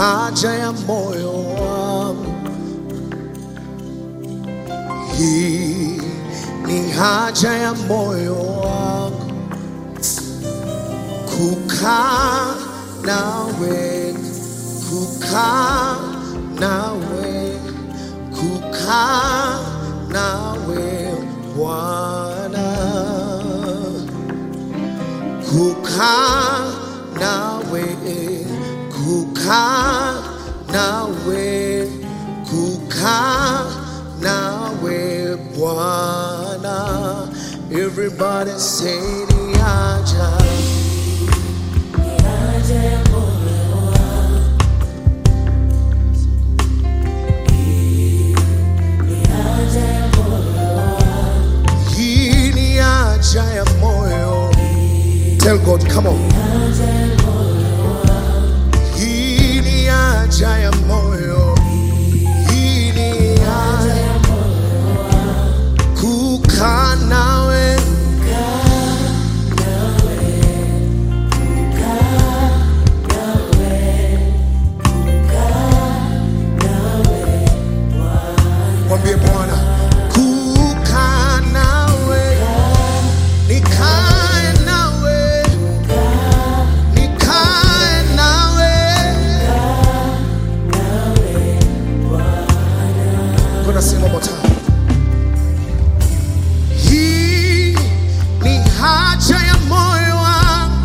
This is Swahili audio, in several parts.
haja ya moyo wangu, hii ni haja ya moyo wangu, kukaa nawe, kukaa nawe, kukaa nawe Bwana kukaa nawe, kukaa nawe, kukaa nawe Bwana. Everybody say ni haja, hii ni haja ya moyo. Tell God, come on. Hii ni haja ya moyo. Hii ni haja kukaa nawe, mwambie Bwana kukaa nawe, nikae nawe, nikae nawe. Gonna sing one more time. Hii ni haja ya moyo wangu,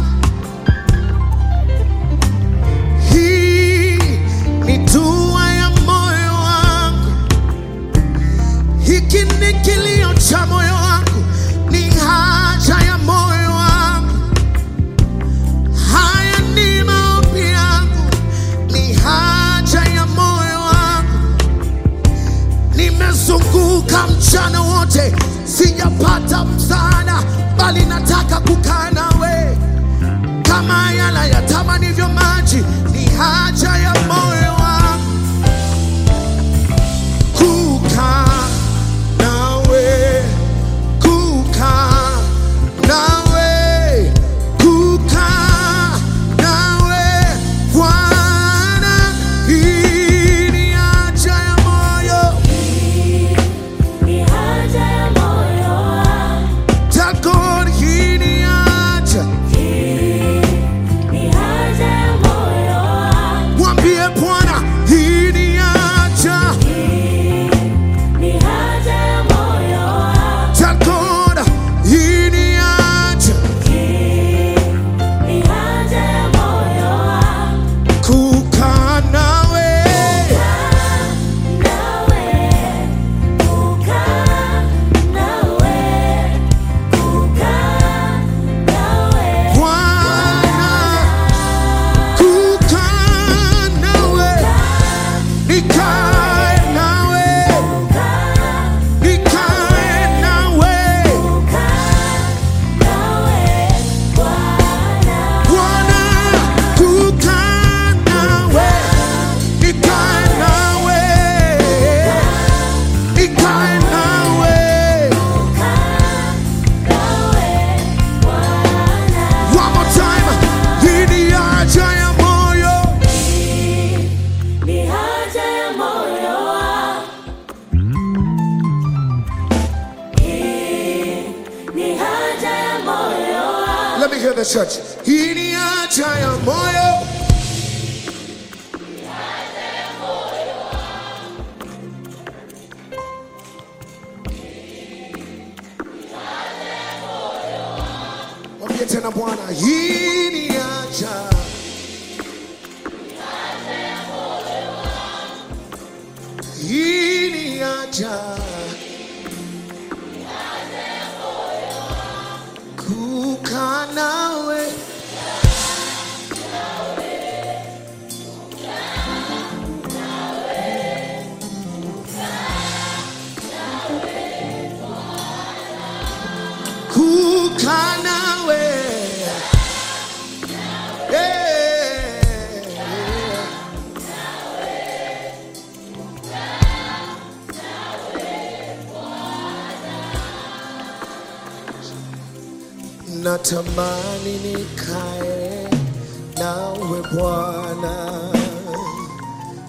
hii ni dua ya moyo wangu, hiki ni kilio cha moyo wangu, ni haja ya moyo wangu, haya ni maombi yangu, ni haja ya moyo wangu. Nimezunguka mchana wote, sijapata msaada, bali nataka kukaa nawe kama yala yatamanivyo maji, ni haja ya moyo wangu kukaa nawe, kukaa nawe, kukaa nawe Bwana, hii ni haja ya moyo Takon hii ni haja, mwambie Bwana hii ni haja, Takon hii ni haja, kukaa nawe, Bwana, kukaa nawe, nikae nawe, nikae nawe, Bwana, kukaa nawe, nikae nawe, nikae nawe. One more time. Hii ni haja ya moyo. Let me hear the church. Hii ni haja ya moyo. Mwambie tena Bwana, hii ni haja. Hii ni haja. Kukaa nawe. Kukaa nawe. Yeah. natamani nikae nawe Bwana,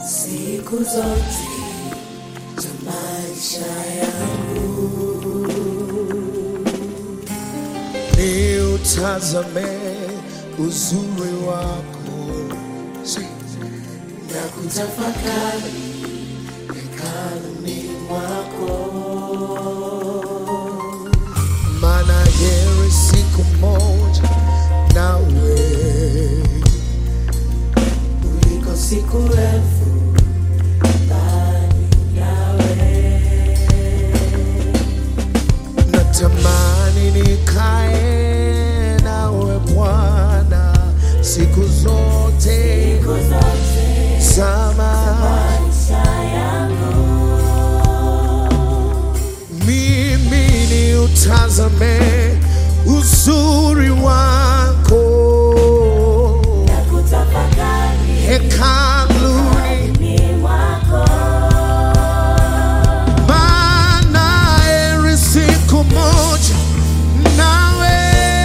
siku zote za maisha yangu. ni utazame uzuri wako na kutafakari hekaluni mwako, maana heri siku moja nawe kuliko siku elfu mbali nawe. natamani nikae nawe Bwana siku zote Siku zote sama maisha yangu, mimi ni utazame uzuri wako na kutafakari hekaluni ni mwako, maana heri siku moja nawe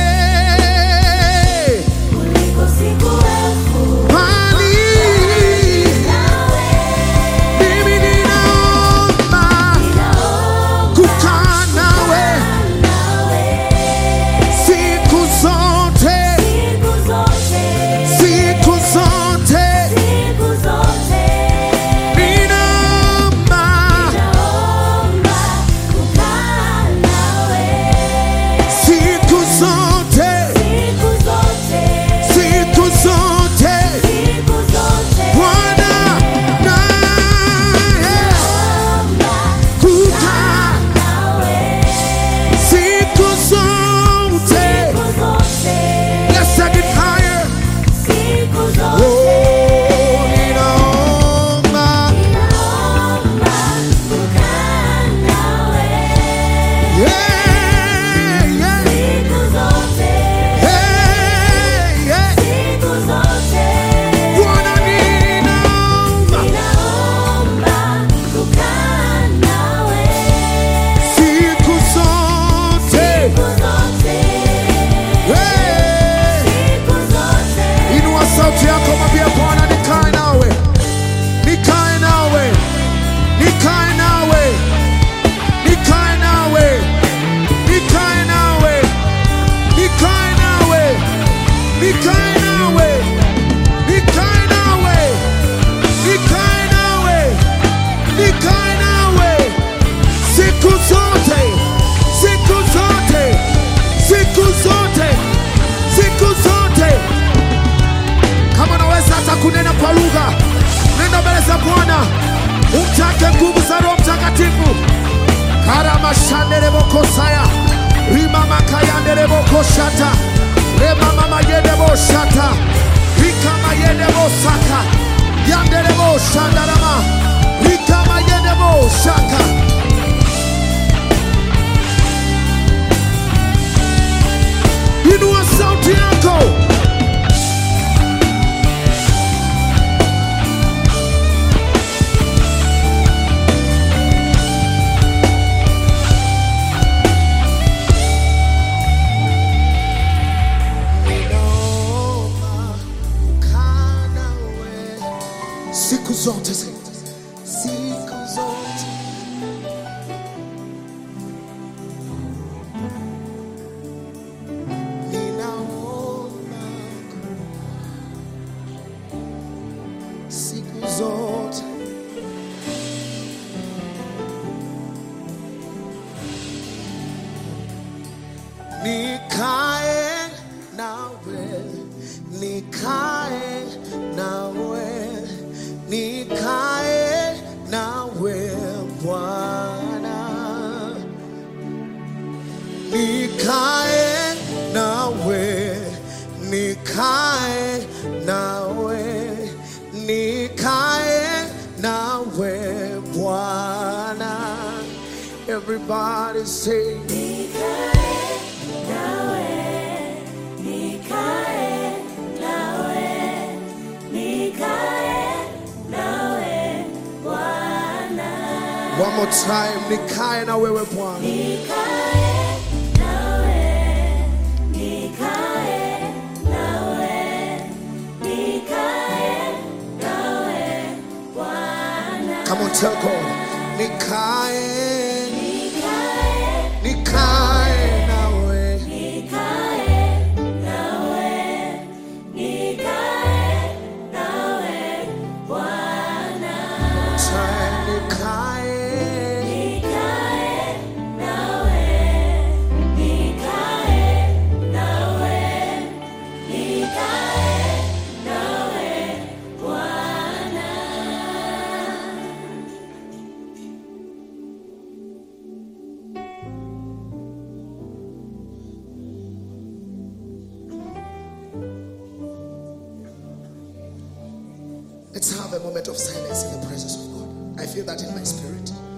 kuliko siku elfu bali nawe. mimi ninaomba Ninaomba kukaa nawe nawe siku zote siku zote, siku zote siku zote. ninaomba Naomba kukaa nawe siku zote siku zote, siku zote siku zote. Bwana naye Naomba kukaa nawe siku zote siku zote, Let's take it higher siku Oh, zote. ninaomba Ninaomba kukaa nawe yeah, yeah, siku zote, yeah, yeah. siku zote. Bwana ninaomba Ninaomba kukaa nawe siku zote siku zote, Hey! siku zote. Inua sauti yako, mwambie Bwana, nikae nawe, nikae nawe, nikae nawe, nikae nawe, nikae nawe, nikae nawe, nikae nawe, nikae nawe, nikae nawe, nikae nawe siku zote, siku zote, siku zote, siku zote kama unaweza hata kunena kwa lugha, nenda mbele za Bwana, umtake nguvu za Roho Mtakatifu. karamashanderebokosaya rimamakayanderebokoshata remamamayendeboshata rikamayendebosaka yandereboshandarama rikamayendeboshaka inua sauti yako Ninaomba kukaa nawe siku zote siku zote ninaomba siku zote nikae nawe nikae nawe nikae nawe Bwana nikae nawe nikae nawe nikae nawe Bwana everybody say Nikae nawe, nikae nawe, nikae nawe Bwana. one more time nikae na wewe Bwana Nikae nawe, nikae nawe, nikae nawe Bwana. Tell God, nikae, nikae, nikae nawe. nikae nawe, nikae nawe Bwana. Time nikae, Nikae nawe, nikae nawe, nikae nawe Bwana. let's have a moment of silence in the presence of God. I feel that in my spirit.